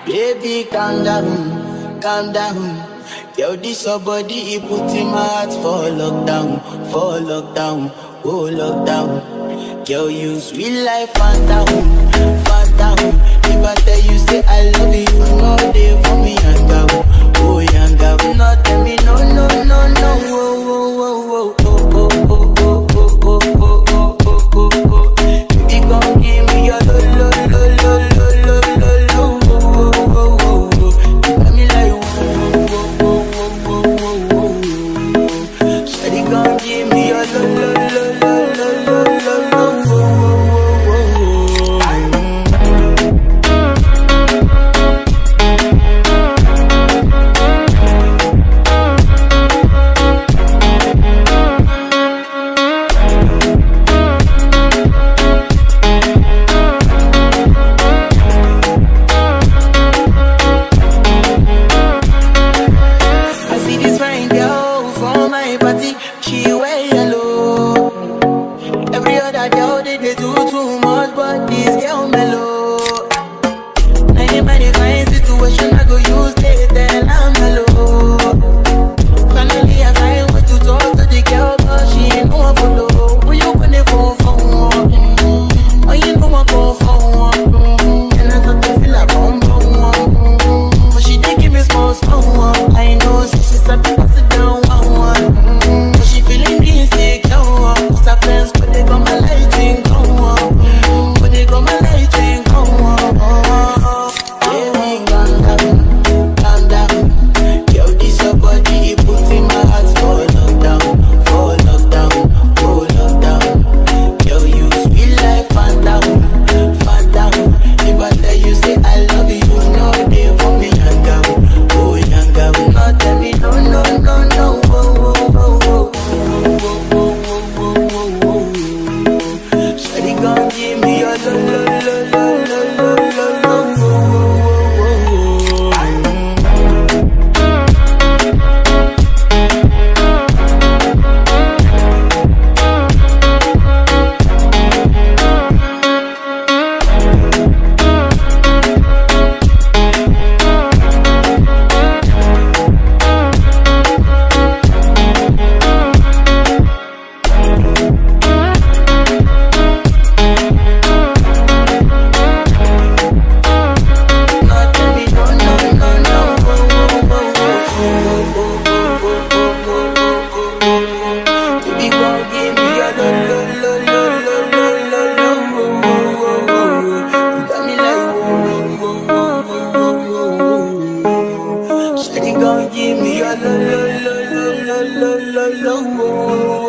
Baby, calm down, calm down. Yo, this your body, it put in my heart for lockdown, for lockdown, oh lockdown. Girl, you sweet life, phantom, phantom. If I tell you, say I love you, you know they for me, yanga, oh yanga. No, tell me, no, no, no, no, oh, oh, oh, oh, oh, oh, oh, oh, oh, oh, oh, oh, oh, oh. Baby, gon' give me your lo, lo, lo, lo, lo, lo, lo, lo, oh, oh, oh, oh, oh. You got me like, oh, oh, oh, oh, oh, oh, oh, oh. Shawty gon' give me your lo, lo, lo, lo, lo, lo, lo, lo, oh, oh, oh, oh, oh. I see this fine girl from my party, she wear yellow. Every other girl they, they do too much, but this girl mellow. Now in my fine situation, I go use they tell I'm mellow. Finally I find way to talk to the girl, but she ain't no one follow. Who you gonna phone for? Mm-hmm. Oh, you know I go for one. Mm-hmm. And I start to feel like bum bum. Mm-hmm. But she did give me small small one. I know, so she said pass it down one one. Mm-hmm. But she feeling insecure. Cause her friends, but they got my light ring go on. Mm-hmm. But they got my light ring go on. Baby, calm down, calm down. Yo, this your body, it put in my heart for lockdown, for lockdown, for lockdown. Yo, you sweet life, phantom, phantom. If I tell you, say I love you, you know they for me, yanga, oh yanga. No, tell me, no, no, no, no, oh, oh, oh, oh, oh, oh, oh, oh, oh, oh. Shawty gon' give me your lo, lo, lo, lo, lo, lo, lo, lo, oh, oh, oh, oh, oh. No, tell me no, no, no, no, oh, oh, oh, oh, oh, oh, oh, oh, oh, oh, oh, oh. Baby, gon' give me your lo, lo, lo, lo, lo, lo, lo, lo, oh, oh, oh, oh. You got me like, oh, oh, oh, oh, oh, oh, oh, oh. Shawty gon' give me your lo, lo, lo, lo, lo, lo, lo, lo, oh, oh,